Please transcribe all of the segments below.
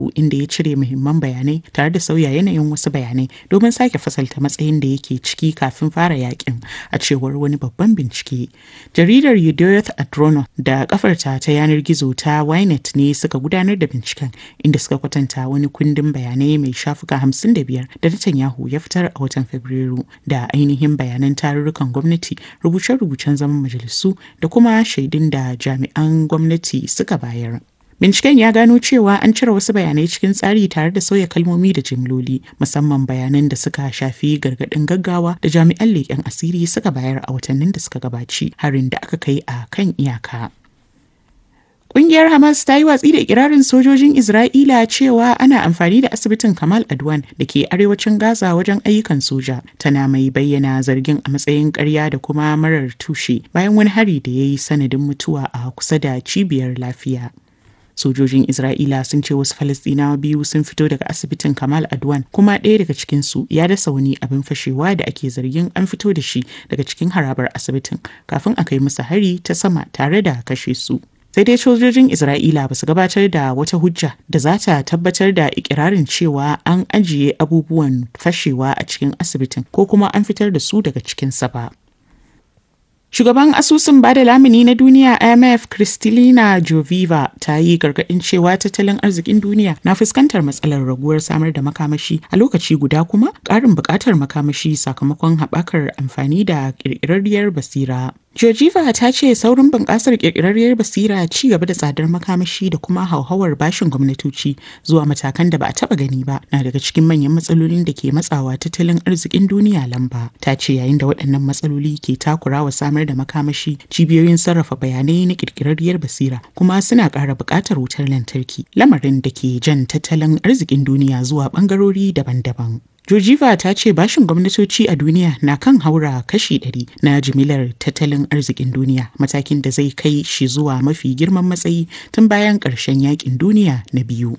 inda ya cire muhimman bayanai tare da sauya yanayin wasu bayanai domin sake fasalta matsayin da yake ciki kafin fara yakin a cewar wani babban bincike. Jaridar Yudhoyoth Adrono da kafarta ta yanar gizo ta Ynet ne suka gudanar da binciken inda suka kwatanta wani kundin bayanai mai shafuka 55 da Netanyahu ya fitar a watan Fabrairu da ainihin bayanan tarurrukan gwamnati, rubuce-rubucen zaman majalisu da kuma shaidun da jami'an gwamnati suka bayar. Binciken ya gano cewa an cire wasu bayanai cikin tsari tare da sauya kalmomi da jimloli, musamman bayanan da suka shafi gargaɗin gaggawa da jami'an leƙen asiri suka bayar a watannin da suka gabaci harin da aka kai a kan iyaka. Ƙungiyar Hamas ta yi watsi da ikirarin sojojin Isra'ila cewa ana amfani da asibitin Kamal Adwan da ke arewacin Gaza wajen ayyukan soja, tana mai bayyana zargin a matsayin ƙarya da kuma marar tushe bayan wani hari da ya yi sanadin mutuwa a kusa da cibiyar lafiya. sojojin isra'ila sun ce wasu falastinawa biyu sun fito daga asibitin kamal adwan kuma ɗaya daga cikinsu ya dasa wani abin fashewa da ake zargin an fito da shi daga cikin harabar asibitin kafin a kai musu hari ta sama tare da kashe su sai dai sojojin isra'ila ba su gabatar da wata hujja da za ta tabbatar da ikirarin cewa an ajiye abubuwan fashewa a cikin asibitin ko kuma an fitar da su daga cikinsa ba Shugaban asusun bada lamuni na duniya IMF Kristalina Joviva ta yi gargaɗin cewa tattalin arzikin duniya na fuskantar matsalar raguwar samar da makamashi a lokaci guda kuma ƙarin buƙatar makamashi sakamakon haɓakar amfani da ƙirƙirarriyar basira. Georgieva ta ce saurin bunƙasar ƙirƙirarriyar basira ci gaba da tsadar makamashi da kuma hauhawar bashin gwamnatoci zuwa matakan da ba a taɓa gani ba na daga cikin manyan matsalolin da ke matsawa tattalin arzikin duniya lamba. Ta ce yayin da waɗannan matsaloli ke takurawa samar da makamashi cibiyoyin sarrafa bayanai na ƙirƙirarriyar basira kuma suna ƙara buƙatar wutar lantarki lamarin da ke jan tattalin arzikin duniya zuwa ɓangarori daban-daban. Georgieva ta ce bashin gwamnatoci a duniya na kan haura kashi 100 na jimilar tattalin arzikin duniya matakin da zai kai shi zuwa mafi girman matsayi tun bayan ƙarshen yakin duniya na biyu.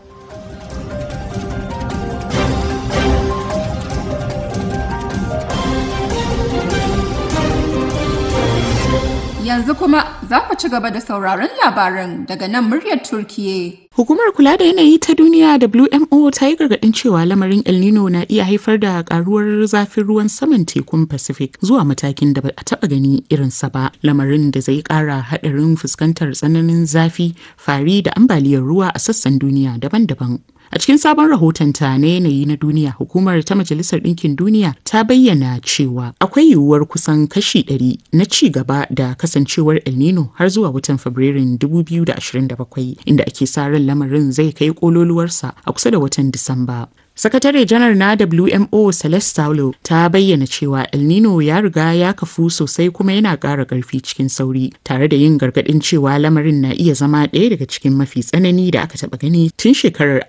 Yanzu kuma za ku ci gaba da sauraron labaran daga nan muryar Turkiye. Hukumar kula da yanayi ta duniya WMO ta yi gargaɗin cewa lamarin El Nino na iya haifar da karuwar zafin ruwan saman tekun Pacific zuwa matakin da ba a taɓa gani irinsa ba. Lamarin da zai ƙara haɗarin fuskantar tsananin zafi, fari da ambaliyar ruwa a sassan duniya daban-daban. A cikin sabon rahotonta na yanayi na duniya, hukumar ta Majalisar Ɗinkin Duniya ta bayyana cewa akwai yiwuwar kusan kashi 100 na ci gaba da kasancewar El Nino har zuwa watan Fabrairun 2027 inda ake sa ran lamarin zai kai kololuwarsa a kusa da watan Disamba. Sakatare janar na WMO Celeste Saulo ta bayyana cewa El Nino ya riga ya kafu sosai kuma yana ƙara ƙarfi cikin sauri tare da yin gargaɗin cewa lamarin na iya zama ɗaya daga cikin mafi tsanani da aka taɓa gani tun shekarar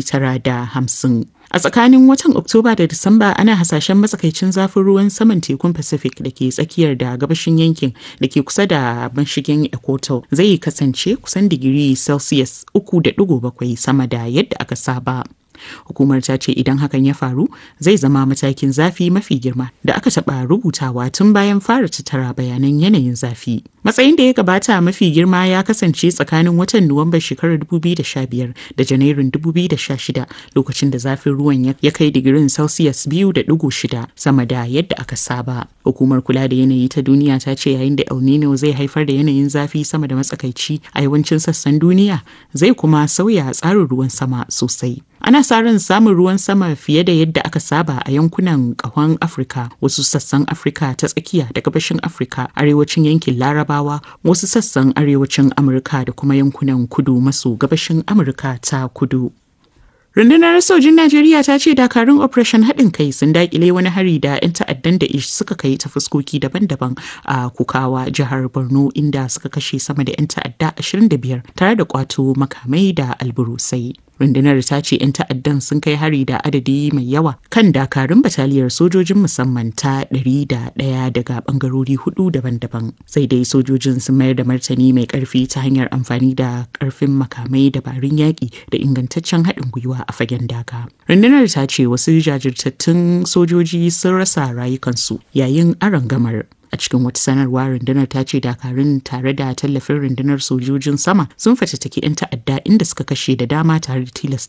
1950. A tsakanin watan Oktoba da Disamba ana hasashen matsakaicin zafin ruwan saman tekun Pacific da ke tsakiyar da gabashin yankin da ke kusa da mashigin Equator zai kasance kusan digiri Celsius 3.7 sama da yadda aka saba. Hukumar ta ce idan hakan ya faru zai zama matakin zafi mafi girma da aka taɓa rubutawa tun bayan fara tattara bayanan yanayin zafi. Matsayin da ya gabata mafi girma ya kasance tsakanin watan Nuwambar shekarar 2015 da Janairun 2016 lokacin da zafin ruwan ya kai digirin Celsius 2.6 sama da yadda aka saba. Hukumar kula da yanayi ta duniya ta ce yayin da El Nino zai haifar da yanayin zafi sama da matsakaici a yawancin sassan duniya zai kuma sauya tsarin ruwan sama sosai. Ana sa ran samun ruwan sama fiye da yadda aka saba a yankunan ƙahon Afirka, wasu sassan Afirka ta tsakiya da gabashin Afirka, arewacin yankin Larabawa, wasu sassan arewacin Amurka da kuma yankunan kudu maso gabashin Amurka ta kudu. Rundunar sojin Najeriya ta ce dakarun Operation haɗin kai sun dakile wani hari da 'yan ta'addan da ish suka kai ta fuskoki daban-daban a Kukawa jihar Borno inda suka kashe sama da 'yan ta'adda 25 tare da kwato makamai da alburusai. rundunar ta ce 'yan ta'addan sun kai hari da adadi mai yawa kan dakarun bataliyar sojojin musamman ta ɗari da ɗaya daga ɓangarori hudu daban-daban sai dai sojojin sun mayar da martani mai ƙarfi ta hanyar amfani da ƙarfin makamai dabarun yaƙi da ingantaccen haɗin gwiwa a fagen daga rundunar ta ce wasu jajirtattun sojoji sun rasa rayukansu yayin arangamar A cikin wata sanarwa rundunar ta ce dakarun tare da tallafin rundunar sojojin sama sun fatattaki 'yan ta'adda inda suka kashe da dama tare da tilasta